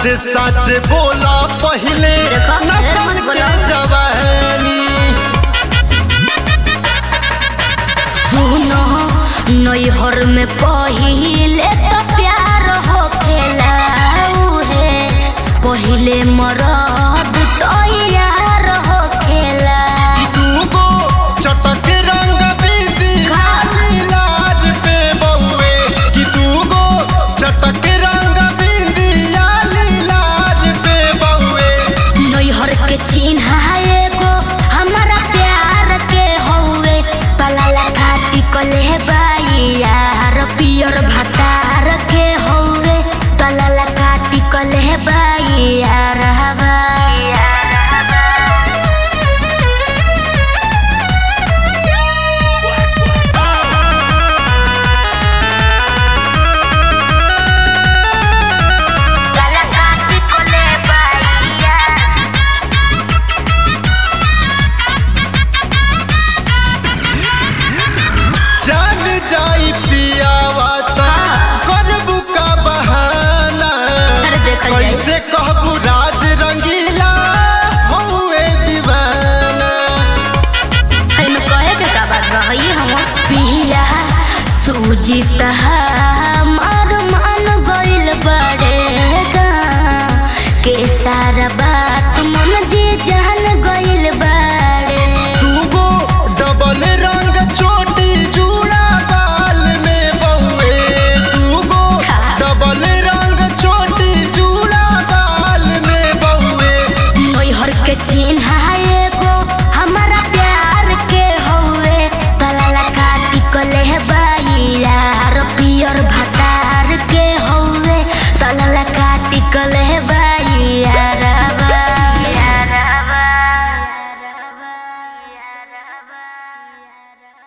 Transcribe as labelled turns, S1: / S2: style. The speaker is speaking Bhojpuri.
S1: सच सच बोला पहले
S2: देखो, ढेर
S1: नस्ल
S2: मत
S1: के
S2: बोलो।
S1: जवानी
S2: सुनो नैहर में पहिले तो प्यार होखेला उहे पहिले मरद तो यार होखेला
S1: कि दूगो चटक रंग बिंदी खाली लाल पे बउए कि दूगो चटक रंग बिंदी लाली लाल पे बउए
S2: नैहर के चिन्ह एगो हमारा प्यार के हौवे पलाला खाती कले बाई यार पियर भतार के हौवे पलाला खाती कले बाई यार हवा पलाला खाती कले बाई यार
S1: जान जाई पियावा ता करबू का बहाना
S2: अरे देखल जाई।
S1: कैसे कहबू राज रंगीला हौवे दीवाना
S2: है में कहे के का बात बा हई हम पिया सूजी हमार मान गइल बड़े गा के सारा बा